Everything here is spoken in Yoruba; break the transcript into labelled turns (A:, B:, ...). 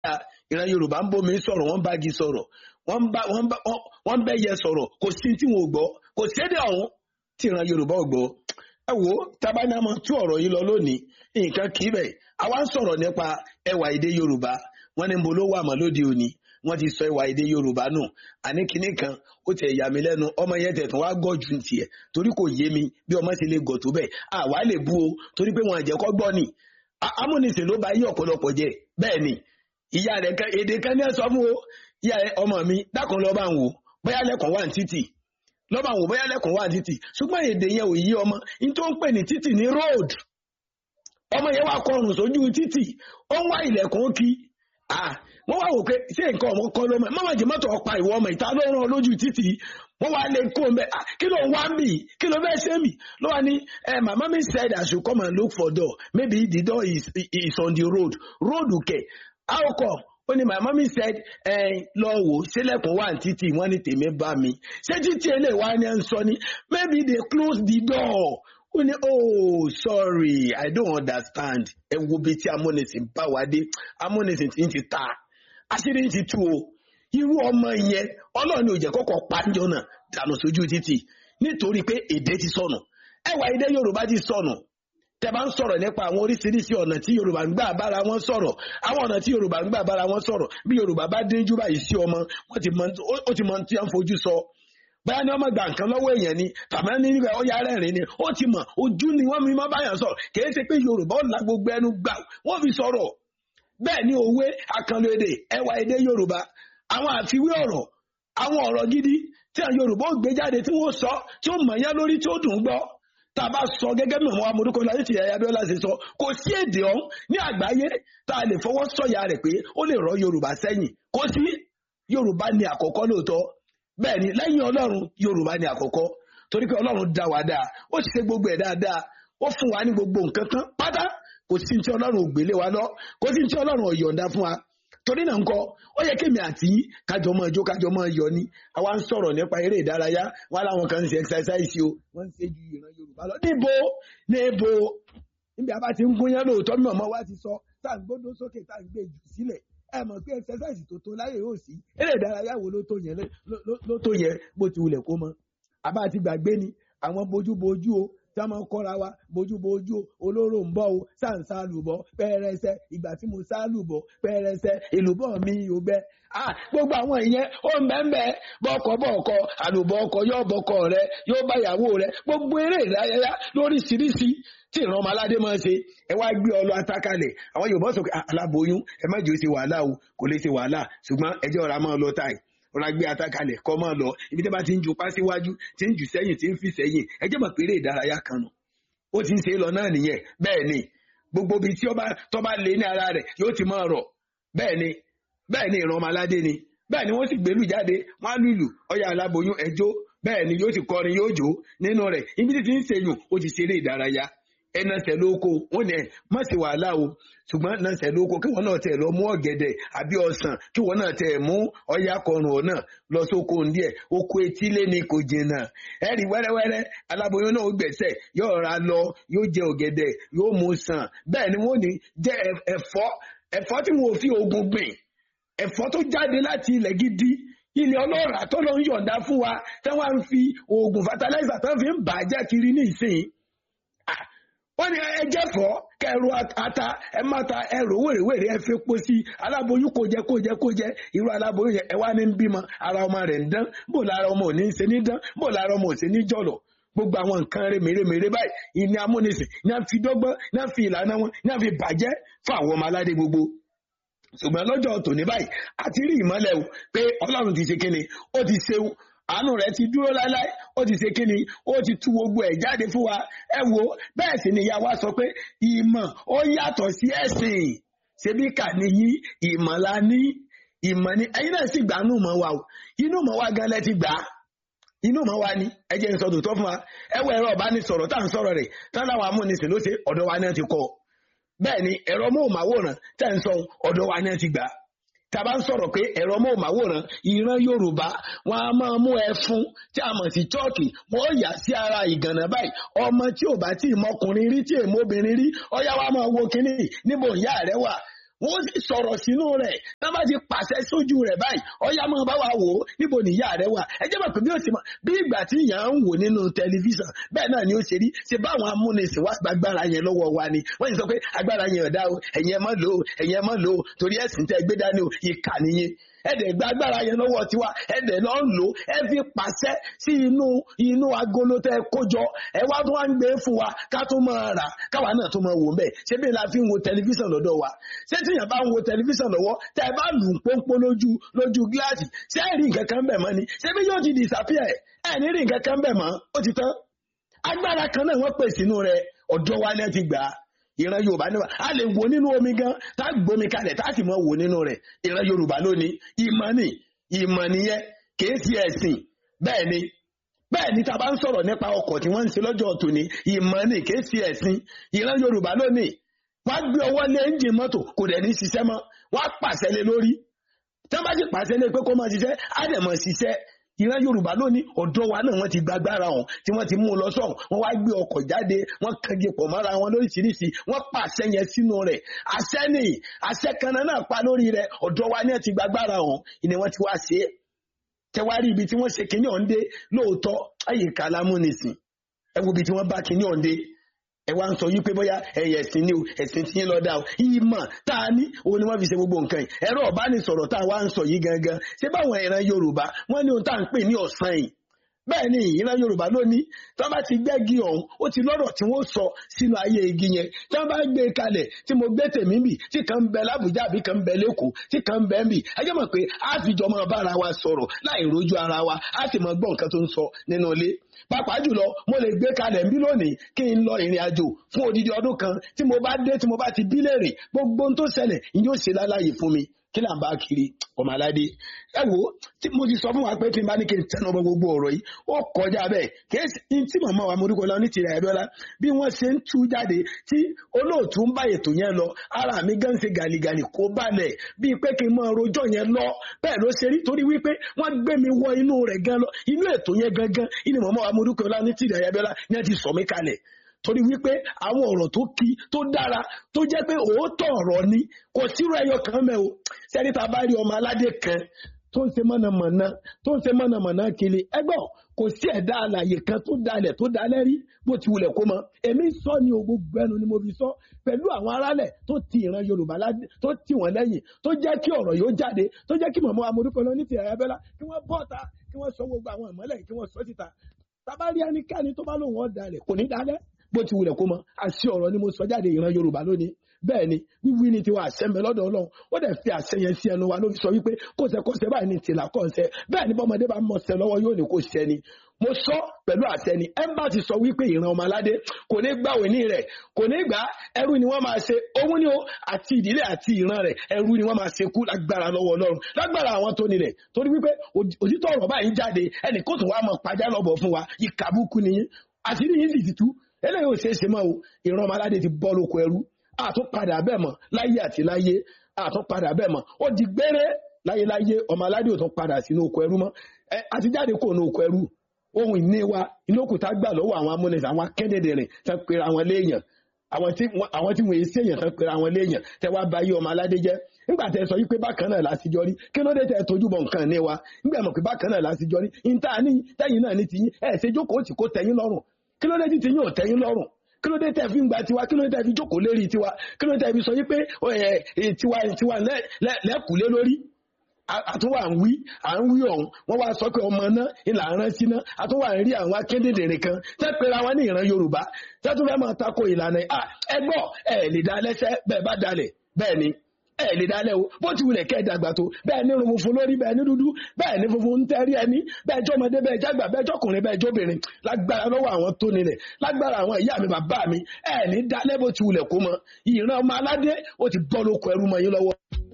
A: ìran yorùbá ń bómi sọ̀rọ̀ wọ́n bá gi sọ̀rọ̀ wọ́n bá wọ́n bá wọ́n bẹ́yẹ sọ̀rọ̀ kò sí tí wọn ò gbọ́ kò sédè ọ̀hún tí ìran yorùbá ò gbọ́ ẹ wo tabanamọ tú ọ̀rọ̀ yìí lọ lónìí nǹkan kì í bẹ̀ àwa ń sọ̀rọ̀ nípa ẹwà èdè yorùbá wọ́n ní mo ló wà mọ́ lóde òní wọ́n ti sọ ẹwà èdè yorùbá nù àní kinní kan ó tẹ̀ yà mí lẹ́nu ọmọ yẹn tẹ̀tún wá gọ̀ ju tiẹ̀ torí kò yé mi bí ọmọ ṣe lè gọ̀ tó bẹ́ẹ̀ àwa lè bú o torí pé wọn àjẹkọ́ gbọ́ ni amúnisìn ló bá yí ọ̀pọ̀lọpọ̀ jẹ bẹ́ẹ̀ ni ìyá rẹ̀ kan èdè kan ní ẹ sọ fún o ìyá rẹ̀ ọmọ mi dákun lọ́ọ́ bá ń wò bóyá lẹ́kọ̀ọ́ wà ní títì lọ́ọ́ bá ń wò bóyá lẹ́kọ̀ọ́ wà ní títì ṣùgbọ́n èdè yẹn ò yí ọmọ ní tó ń pè ní títì ní road ọmọ yẹn wá kọrùn sójú títì ó ń wá ilẹ̀kùn kí wọ́n wá wò pé ṣé nǹkan ọmọ kọ́ ló mọ̀ mọ́mọ́ jẹ́ mọ́tò ọ̀pá ìwọ ọmọ ìta ló rán lójú títì wọ́n wá lè kó mbẹ́ kí ló ń wá mì kí ló fẹ́ ṣe mì ló wà ní mama mi said I should come and look for door maybe the door is, is on the road road kẹ̀ how come ó ní my mommy said lọ wò sílẹ̀kùn wà ní títì wọ́n ní tèmi bá mi ṣé títì eléyìí wá ní ẹ̀ ń sọ ni maybe they close the door ó ní oh sorry i don't understand ẹ wo bí tí amúnisìn bá wá dé amúnisìn tí ń ti ta àṣírí ń ti tú o irú ọmọ yẹn ọlọ́ọ̀ni ò jẹ́ kọ́kọ́ pàjọ náà dànù sójú títì nítorí pé èdè ti sọnù ẹwà èdè yorùbá ti sọnù tẹ bá ń sọ̀rọ̀ nípa àwọn oríṣiríṣi ọ̀nà tí yorùbá ń gbà bára wọn sọ̀rọ̀ àwọn ọ̀nà tí yorùbá ń gbà bára wọn sọ̀rọ̀ bí yorùbá bá dínjú báyìí sí ọmọ ó ti mọ tí wọ́n fojú sọ báyà ni ọmọ gbà nǹkan lọ́wọ́ èèyàn ni tàbí ní nígbà ó yára ẹ̀rín ni ó ti mọ̀ ojú ni wọ́n mi máa báyàn sọ̀rọ̀ kìí ṣe pé yorùbá ó la gbogbo ẹnu gbà wọ́n fi sọ̀rọ̀ bẹ́ẹ̀ ni òwe àkànlò èdè ẹwà èdè yorùbá àwọn àfiwé ọ̀rọ̀ àwọn ọ̀rọ̀ gidi tí àwọn yorùbá ó gbé jáde tí wọ́n sọ tí ó mọ̀ọ́yá lórí tí ó dùn gbọ́ tá a bá sọ gẹ́gẹ́ bí àwọn amúdókò láyé tí ẹ̀yà abíọ́lá ṣe sọ kò sí èdè ọ̀hún ní àgbáyé tá a lè fọwọ́ sọ̀yà rẹ̀ pé ó lè rọ yorùbá sẹ́yìn kò sí yorùbá ni àkọ́kọ́ lóòótọ́ bẹ́ẹ̀ ni lẹ́yìn ọlọ́run yorùbá ni àkọ́kọ́ torí pé ọlọ́run dá wa dáa ó ṣe gbogbo ẹ̀ dáadáa ó fún wa ní gbogbo nǹkan kan pátá kò sí tí ọlọ́run ò gbélé wa lọ kò sí tí ọlọ́run ò yọ̀ǹda fún wa torí náà ńkọ́ ó yẹ kémi àti kájọ máa jó kájọ máa yọ ni àwa ń sọ̀rọ̀ nípa eré ìdárayá wọn láwọn kan ń ṣe exercise o wọ́n ń ṣe ju ìran yorùbá lọ níbo níbo níbi àbá ti ń gúnyán lóòótọ́ mímọ́ ọmọ wa ti sọ tá à ń gbódó sókè tá à ń gbé jù sílẹ̀ ẹ mọ̀ pé exercise tó tó láyè yóò sí eré ìdárayá wo ló tó yẹn ló tó yẹn bó ti wulẹ̀ kó mọ àbá ti gbàgbé ni àwọn bójúbójú o tí wọ́n máa ń kọ́ra wa bójúbójú o olóró ń bọ̀ o sáǹsá lùbọ̀ pẹ́ẹ́rẹsẹ́ ìgbà tí mo sá lùbọ̀ pẹ́ẹ́rẹsẹ́ èlùbọ̀ mi ò gbẹ. gbogbo àwọn ìyẹn ó ń bẹ́ẹ̀ bẹ́ẹ̀ bọ́kọ bọ́ọ̀kọ àlùbọ̀ ọkọ yóò bọ́kọ rẹ yóò bá ìyàwó rẹ gbogbo eré ìdárayá lóríṣiríṣi tí ìran ọmọ aládé máa ń ṣe ẹ wá gbé ọlọ atakalẹ̀ àwọn yorùbá sọ pé aláboyún ẹ má jẹ́ ó ṣe wàhálà o kò lè ṣe wàhálà ṣùgbọ́n ẹjọ́ ọ̀rá máa lọ táì ọ̀rá gbé atakalẹ̀ kọ́ máa lọ ibi tí a bá ti ń ju pa síwájú tí ń jù sẹ́yìn tí ń fi sẹ́yìn ẹjẹ́ mọ̀ pé eré ìdárayá kan nù ó ti ń ṣe é lọ náà nìyẹn bẹ́ẹ̀ ni gbogbo ibi tí tó bá lé ní ara rẹ̀ yóò ti máa rọ̀ bẹ́ẹ̀ ni bẹ́ẹ̀ ni ìran ọmọ aládé ni bẹ́ẹ̀ ni wọ́n sì gbélú jáde wọ́n á lùlù ọyà aláboyún ẹjọ́ bẹ́ẹ̀ ni yóò sì kọrin yóò jó nínú rẹ̀ ibi tí ti ń ṣèyùn ó ti ṣeré ìdárayá ẹnàṣẹ lóko wọn ní ẹ má ṣe wàhálà o ṣùgbọ́n nàṣẹ lóko kí wọn náà tẹ lọ mú ọ̀gẹ̀dẹ̀ àbí ọsàn kí wọn náà tẹ mú ọyà kọrùn ọ náà lọ sóko díẹ̀ oko etílé ni kò jìnnà ẹ rí wẹ́rẹ́wẹ́rẹ́ aláboyún náà ó gbẹ̀sẹ̀ yóò ra lọ yóò jẹ ọ̀gẹ̀dẹ̀ yóò mú sàn bẹ́ẹ̀ ni wọn ní jẹ ẹ̀fọ́ ẹ̀fọ́ tí wọn ò fi oògùn gbìn ẹ̀fọ́ tó jáde láti ilẹ̀ gidi ilẹ̀ ọlọ́ràá tó lọ ń yọ̀ǹda fún wa tí wọ́n ń fi oògùn fertilizer tó fi ń bàjẹ́ kiri ní ìsìn wọ́n ní ẹjẹ́ fọ́ kẹrù ata ẹ má ta ẹrù wèrèwèrè ẹ fi po sí aláboyún kò jẹ kò jẹ kò jẹ irú aláboyún yẹn ẹ wá ní bímọ ara ọmọ rẹ̀ ń dán bó lára ọmọ ò ní ṣe ní dán bó lára ọmọ ò ṣe ní jọ̀lọ̀ gbogbo àwọn nǹkan rẹ̀ mèremère báyìí ìní amúnisìn ní a fi dọ́gbọ́n ní a fi ìlànà wọn ní a fi bàjẹ́ fún àwọn ọmọ aládé gbogbo ṣùgbọ́n lọ́jọ́ tòní báyìí àti rí ìmọ́lẹ̀ o pé ọlọ́run ti ṣe kíni ó ti ṣe àánú rẹ̀ ti dúró láéláé ó ti ṣe kíni ó ti tú gbogbo ẹ̀ jáde fún wa ẹ wo bẹ́ẹ̀ sì ni ìyá wa sọ pé ìmọ̀ ó yàtọ̀ sí ẹ̀sìn ṣebí kà níyí ìmọ̀ la ní ìmọ̀ ni ẹ̀yin náà sì gbà nù mọ́ wa o inú mọ́ wa gan lẹ ti gbà á inú mọ́ wa ni ẹ jẹ́ n sọ tòótọ́ fún wa ẹ wọ ẹ̀rọ ọ̀bánisọ̀rọ̀ tá à ń sọ̀rọ̀ rẹ̀ tán láwọn amúnisìn ló ṣe ọ̀dọ̀ wa náà ti kọ́ bẹ́ẹ̀ ni ẹ̀rọ móhùnmáwòrán tẹ́ ń sọ ọ̀dọ̀ wa náà ti gbà á tàbá ń sọ̀rọ̀ pé ẹ̀rọ móhùnmáwòrán ìran yorùbá wọn a máa mú ẹfun tí a mọ̀ sí chọ́ọ̀kì wọn ó yà sí ara ìgànnà báyìí ọmọ tí ò bá tí ì mọkùnrin rí tí èmo obìnrin rí ọyá wa máa wo kínní níbo ìyá rẹ wà wọ́n sì sọ̀rọ̀ sínú rẹ̀ tá bá ti pàṣẹ sójú rẹ̀ báyìí ọ̀yá máa bá wa wò ó níbo ni ìyá rẹ̀ wà ẹ jẹ́ mọ̀ pé bí ó ti mọ̀ bí ìgbà tí ìyá ń wò nínú tẹlifíṣàn bẹ́ẹ̀ náà ni ó ṣe rí ṣe báwọn amúnisìn wá gbàgbára yẹn lọ́wọ́ wa ni wọ́n sì sọ pé agbára yẹn ọ̀dá o ẹ̀yin ẹ má lò ó ẹ̀yin ẹ má lò ó torí ẹ̀sìn tẹ́ gbé dání o ìkà nìyẹn ẹ̀dẹ̀ gba agbára yẹn lọ́wọ́ tiwa ẹ̀dẹ̀ lọ́ ń lò ẹ fi pàṣẹ sí inú inú agolo tẹ́ kójọ ẹ wá tó wá ń gbé fún wa ká tó máa rà káwa náà tó máa wò bẹ́ẹ̀ ṣé bí la fi ń wo tẹlifíṣàn lọ́dọ̀ wa ṣé tíyàn bá ń wo tẹlifíṣàn lọ́wọ́ tẹ́ ẹ bá lù ń pọ́npọ́ lójú lójú gíláàsì ṣé ẹ rí nǹkan kan bẹ̀ mọ́ ni ṣé bí yóò ti disappear ẹ ní rí nǹkan kan bẹ̀ mọ́ ó ti tán agbára kan náà wọ́n pè sínú rẹ̀ ọ̀dọ̀ wa lẹ́ ti gbà á ìran yorùbá níwà a lè wò nínú omi gan tá a gbomi kalẹ̀ tá a sì mọ wò nínú rẹ̀ ìran yorùbá lónìí ìmọ̀ ni ìmọ̀ nìyẹn kìí ṣe ẹ̀sìn bẹ́ẹ̀ ni bẹ́ẹ̀ ni tá a bá ń sọ̀rọ̀ nípa ọkọ̀ tí wọ́n ń ṣe lọ́jọ́ tòní ìmọ̀ ni kìí ṣe ẹ̀sìn ìran yorùbá lónìí wọ́n á gbé ọwọ́ lé ẹ́ńjìn mọ́tò kò dẹ̀ ní ṣiṣẹ́ mọ́ wọ́n á pàṣẹ lé lórí tí wọ́n bá sì pàṣẹ lé pé kó máa ṣiṣẹ́ á dẹ̀ máa ṣiṣẹ́ ìran yorùbá lónìí ọ̀dọ́ wa náà wọ́n ti gbàgbára ọ̀hún tí wọ́n ti mú un lọ sọ́hún wọ́n wá gbé ọkọ̀ jáde wọ́n kange pọ̀ mọ́ra wọn lóríṣiríṣi wọ́n pàṣẹ yẹn sínú rẹ̀ àṣẹ ni àṣẹ kan náà pa lórí rẹ̀ ọ̀dọ́ wa náà ti gbàgbára ọ̀hún ìní wọ́n ti wá ṣe é tẹwárí ibi tí wọ́n ṣe kinní ọ̀hún dé lóòótọ́ àyíká lámúnisìn ẹ wo ibi tí wọ́n bá kinní ọ̀hún dé ẹ wá ń sọ yí pé bóyá ẹyẹ ẹsìn ni o ẹsìn tí ń lọ dá o ìmọ̀ tá a ní òun ni wọ́n fi ṣe gbogbo nǹkan yìí ẹ̀rọ ọ̀bánisọ̀rọ̀ tá a wá ń sọ yìí gangan ṣé báwọn ìran yorùbá wọ́n ní ohun tá à ń pè ní ọ̀sán yìí bẹ́ẹ̀ ni ìran yorùbá lónìí tí wọ́n bá ti gbẹ́gi ọ̀hún ó ti lọ́rọ̀ tí wọ́n sọ sínú ayé igi yẹn tí wọ́n bá gbé e kalẹ̀ tí mo gbé tèmi bì tí kan ń bẹ lábùjá àbí kan ń bẹ lẹ́kọ̀ọ́ tí kan ń bẹ ń bì ẹ jẹ́ mọ̀ pé a fi jọ máa bára wa sọ̀rọ̀ láì rojú ara wa a sì máa gbọ́ nǹkan tó ń sọ nínú ilé pàápàá jùlọ mo lè gbé kalẹ̀ ń bí lónìí kí n lọ ìrìn àjò fún odidi ọdún kan tí mo bá dé tí mo bá ti bí léèrè gbogbo ohun tó ṣẹlẹ̀ ìyóò ṣe láláyè fún mi kí là ń bá kiri ọmọ aládé ẹ wo tí mo ti sọ fún wa pé tí n bá ní kí n tẹnu ọmọ gbogbo ọ̀rọ̀ yìí ó kọjá bẹ́ẹ̀ kí n tí màmá wa morúkọ lọ ní tìrẹ ẹbí ọlá bí wọ́n ṣe ń tú jáde tí olóòtú ń bá ètò yẹn lọ ara mi gan ṣe gàlìgàlì kó balẹ̀ bíi pé kí n máa rojọ́ yẹn lọ bẹ́ẹ̀ ló ṣe rí torí wípé wọ́n gbé mi wọ inú rẹ̀ gan lọ inú ètò yẹn gangan inú màmá wa morúkọ lọ ní tìrẹ ẹbí ọlá ní ẹ ti sọ mí kalẹ̀ torí wípé àwọn ọ̀rọ̀ tó kí tó dára tó jẹ́ pé òótọ́ ọ̀rọ̀ ni kò sírò ẹyọ kan mẹ́ o sẹ́ni tá a bá rí ọmọ aládé kan tó ń ṣe mọ̀nàmọ̀nà tó ń ṣe mọ̀nàmọ̀nà kiri ẹgbọ́n kò sí ẹ̀dá àlàyé kan tó dalẹ̀ tó dalẹ̀ rí bó ti wulẹ̀ kó mọ èmi sọ ni o gbogbo ẹnu ni mo fi sọ pẹ̀lú àwọn aráàlẹ̀ tó ti ìran yorùbá tó ti wọ́n lẹ́yìn tó jẹ́ kí ọ̀rọ̀ yóò jáde tó jẹ́ kí mọ̀mọ́ amúdúkọ lọ ní ti ẹ̀yà bẹ́lá kí wọ́n bọ́ta kí wọ́n sọ gbogbo àwọn ìmọ́lẹ̀ kí wọ́n sọ síta tábàárí ẹnikẹ́ni tó bá lóun ọ̀ dalẹ̀ kò ní dalẹ̀ bó ti wulẹ̀ kó mọ àṣẹ ọ̀rọ̀ ni mo sọ jáde ìran yorùbá lónìí bẹ́ẹ̀ ni wíwí ni tiwa àṣẹ mbẹ lọ́dọ̀ ọlọ́run ó dẹ̀ fi àṣẹ yẹn sí ẹnu wa ló fi sọ wípé kóṣẹkóṣẹ báyìí ni tìlà kọ́ṣẹ bẹ́ẹ̀ ni bọ́mọdé bá mọ̀ ṣẹ lọ́wọ́ yóò ní kó ṣẹ ni mo sọ pẹ̀lú àṣẹ ni ẹmbà ti sọ wípé ìran ọmọ aládé kò ní gbà òní rẹ̀ kò ní gbà ẹrú ni wọ́n máa ṣe òun ni ó àti ìdílé àti ìran rẹ̀ ẹrú ni wọ́n máa ṣe kú lágbára lọ́wọ́ ọlọ́run lágbára àwọn tó nílẹ̀ torí wípé òtítọ́ ọ̀rọ̀ báyìí jáde ẹnì kó tó wá mọ̀ pàjá lọ́bọ̀ fún wa ìkàbùkù nìyí àti níyìn sì ti tú eléyìí ò ṣeé ṣe mọ́ o ìran ọmọ aládé ti bọ́ lóko ẹrú àtúnpadà bẹ́ẹ̀ mọ̀ láyé àti láyé àtúnpadà bẹ́ẹ̀ mọ̀ ó di gbére láyéláyé ọmọ aládé ò tún padà sínú oko ẹrú mọ́ ẹ àti jáde kò ní oko ẹrú ohun ìní wa inú òkúta gbà lọ́wọ́ àwọn amúnisìn àwọn akẹ́dẹ̀dẹ̀rìn tán pera àwọn léèyàn àwọn tí àwọn tí wọ́n èsì èèyàn tán pera àwọn léèyàn tẹ wá bá yí ọmọ aládé jẹ́ nígbà tẹ sọ yí pé bákan náà lásìjọ rí kí ló dé tẹ tójú bọ̀ nǹkan ní wa nígbà mọ̀ pé bákan náà lásìjọ rí níta ní tẹ́yìn náà ní tiyín ẹ̀ ṣe jókòó tí kò tẹ́yìn lọ́rùn kí ló dé tí tiyín ò tẹ́yìn lọ́rùn kí ló dé tẹ́ fi ń gba tiwa kí ló dé tẹ́ fi jókòó lérí tiwa kí ló dé tẹ́ fi sọ yí pé tiwa tiwa lẹ́kùlé lórí àtúwà ń wí à ń wí ọ̀hún wọ́n wá sọ pé ọmọ náà ìlà rán sí náà àtúwà ń rí àwọn akédèdèrè kan tẹ́ pera wọn ní ìran yorùbá tẹ́ tún fẹ́ máa tako ìlànà ẹgbọ́ ẹ̀ lè dá lẹ́sẹ̀ bẹ́ẹ̀ bá dalẹ̀ bẹ́ẹ̀ ni ẹ lè dálẹ̀ o bó ti wulẹ̀ kẹ́ ẹ dàgbà tó bẹ́ẹ̀ ní irun funfun lórí bẹ́ẹ̀ ní dúdú bẹ́ẹ̀ ní funfun ń tẹ́rí ẹni bẹ́ẹ̀ jọmọdé bẹ́ẹ̀ jágbà bẹ́ẹ̀ jọkùnrin bẹ́ẹ̀ jóbìnrin lágbára lọ́wọ́ àwọn tó nílẹ̀ lágbára àwọn ìyá mi bàbá mi ẹ ní dálẹ̀ bó ti wulẹ̀ kó mọ ìran ọmọ aládé ó ti bọ́ lóko ẹrú mọ́ yín lọ́wọ́.